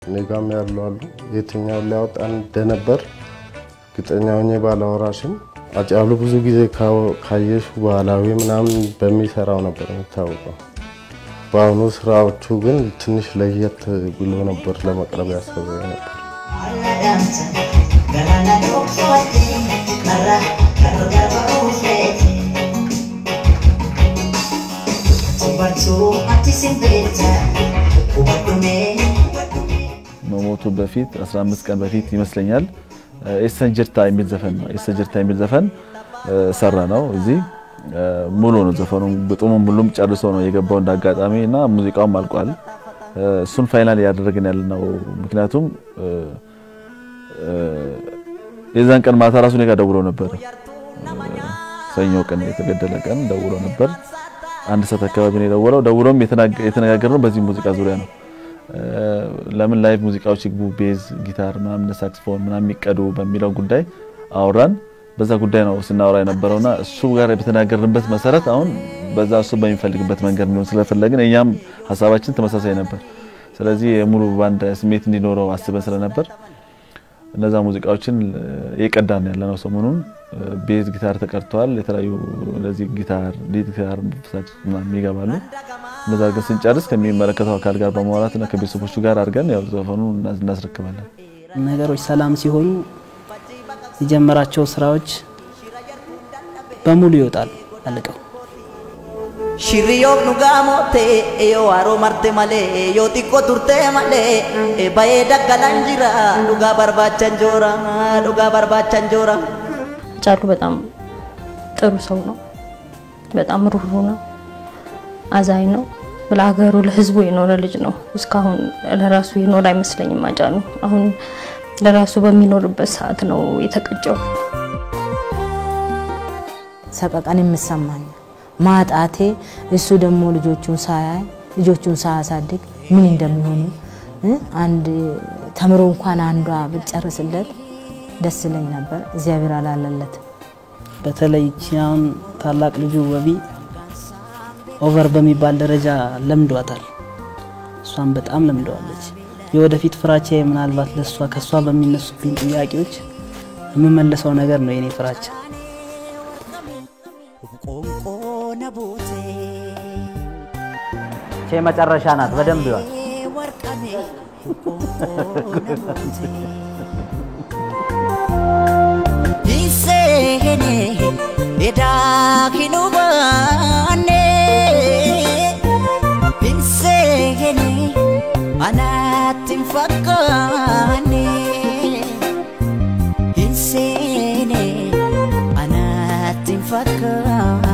እኔ ጋም ያሉ አሉ። የትኛውን ሊያወጣን እንደነበር እርግጠኛ ሆኜ ባላወራሽም አጫሉ ብዙ ጊዜ ካየሹ ባህላዊ ምናምን በሚሰራው ነበር የሚታወቀው። በአሁኑ ስራዎቹ ግን ትንሽ ለየት ብሎ ነበር ለመቅረብ ያሰበ ነበር። መሞቱ በፊት 15 ቀን በፊት ይመስለኛል ኤሰን ጅርታ የሚል ዘፈን ነው። ኤሰን ጅርታ የሚል ዘፈን ሰራ ነው። እዚህ ሙሉ ነው ዘፈኑ፣ ግጥሙም ሁሉም ጨርሶ ነው የገባው እንዳጋጣሚ እና ሙዚቃውም አልቋል። እሱን ፋይናል እያደረግን ያለ ነው። ምክንያቱም የዛን ቀን ማታ ራሱ እኔ ጋር ደውሎ ነበር። ሰኞ ቀን የተገደለ ቀን ደውሎ ነበር። አንድ ሰዓት አካባቢ ነው የደወለው። ደውሎም የተነጋገርነው በዚህ ሙዚቃ ዙሪያ ነው። ለምን ላይቭ ሙዚቃዎች ይግቡ፣ ቤዝ፣ ጊታር ምናምን ሳክስፎን ምናምን የሚቀዱ በሚለው ጉዳይ አወራን። በዛ ጉዳይ ነው ስናወራ የነበረውና እሱ ጋር በተናገርንበት መሰረት አሁን በዛ እሱ በሚፈልግበት መንገድ ነው ስለፈለግን እኛም ሀሳባችን ተመሳሳይ ነበር። ስለዚህ የሙሉ ባንድ ስሜት እንዲኖረው አስበን ስለነበር እነዛ ሙዚቃዎችን የቀዳን ያለ ነው። ሰሞኑን ቤዝ ጊታር ተቀርተዋል። የተለያዩ ለዚህ ጊታር ሊድ ጊታር ሳክስ ምናምን ይገባሉ። እነዛ አድርገን ስንጨርስ ከሚመለከተው አካል ጋር በማውራትና ከቤተሰቦቹ ጋር አድርገን ያው ዘፈኑ እናስረክባለን። ነገሮች ሰላም ሲሆኑ የጀመራቸው ስራዎች በሙሉ ይወጣሉ አልቀው Shirriyoon dhugaa moottee yoo haroo marte malee yoo xiqqoo turtee malee bahee daggalaan jira dhugaa barbaachan joora dhugaa barbaachan joora. ጫሉ በጣም ጥሩ ሰው ነው። በጣም ሩሩ ነው። አዛኝ ነው። ለሀገሩ ለህዝቡ የኖረ ልጅ ነው። እስካሁን ለራሱ የኖረ አይመስለኝም አጫሉ። አሁን ለራሱ በሚኖርበት ሰዓት ነው የተቀጨው። ሰቀቀን የምሰማኝ ማጣቴ እሱ ደግሞ ልጆቹን ሳያይ ልጆቹን ሳያሳድግ ምን እንደሚሆኑ አንድ ተምሮ እንኳን አንዷ ብጨርስለት ደስ ይለኝ ነበር። እግዚአብሔር አላለለት። በተለይ አሁን ታላቅ ልጁ ወቢ ኦቨር በሚባል ደረጃ ለምዷታል። እሷን በጣም ለምደዋለች። የወደፊት ፍራቻ ምናልባት ለእሷ ከእሷ በሚነሱብኝ ጥያቄዎች የምመለሰው ነገር ነው የኔ ፍራቻ። ቼ መጨረሻ ናት። በደንብ ይዋል Edaakinu baane Binseene anaatti hin fakkaanne Binseene anaatti hin fakkaanne